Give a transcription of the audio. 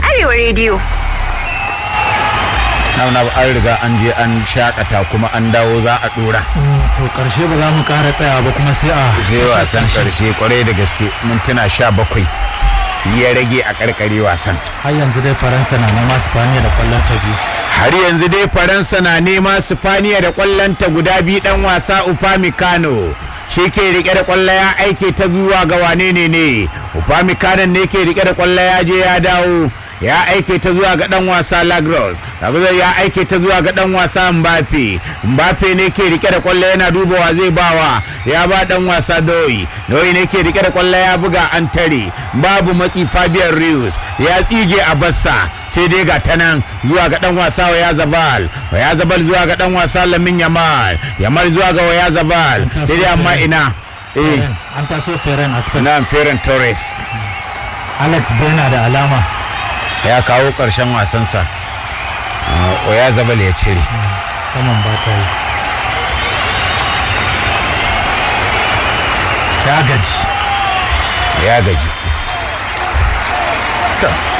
Arewa rediyo. na an riga an je an shakata kuma an dawo za a dora to karshe ba za mu kara tsaya ba kuma sai a zai wasan karshe kwarai da gaske mintuna sha bakwai ya rage a karkare wasan har yanzu dai faransa na nema spaniya da kwallon ta biyu har yanzu dai faransa na nema sifaniya da kwallonta guda biyu dan wasa upamecano shi ke rike da kwallo ya aike ta zuwa ga wane ne ne upamecano ne ke rike da kwallo ya je ya dawo ya aike ta zuwa ga dan wasa lagros lagros ya aike ta zuwa ga dan wasa mbappe mbappe ne ke rike da kwallo yana dubawa zai bawa ya ba dan wasa doyi doyi ne ke rike da kwallo ya buga an tare babu matsi fabian rius ya tsige a bassa sai dai ga ta nan zuwa ga dan wasa waya zabal waya zabal zuwa ga dan wasa lamin yamal yamal zuwa ga waya zabal sai dai amma ina eh an taso feren aspen na Ferran Torres alex bena da alama ya kawo ƙarshen wasansa waya zabal ya cire saman ba ta yi ya gaji ya gaji To,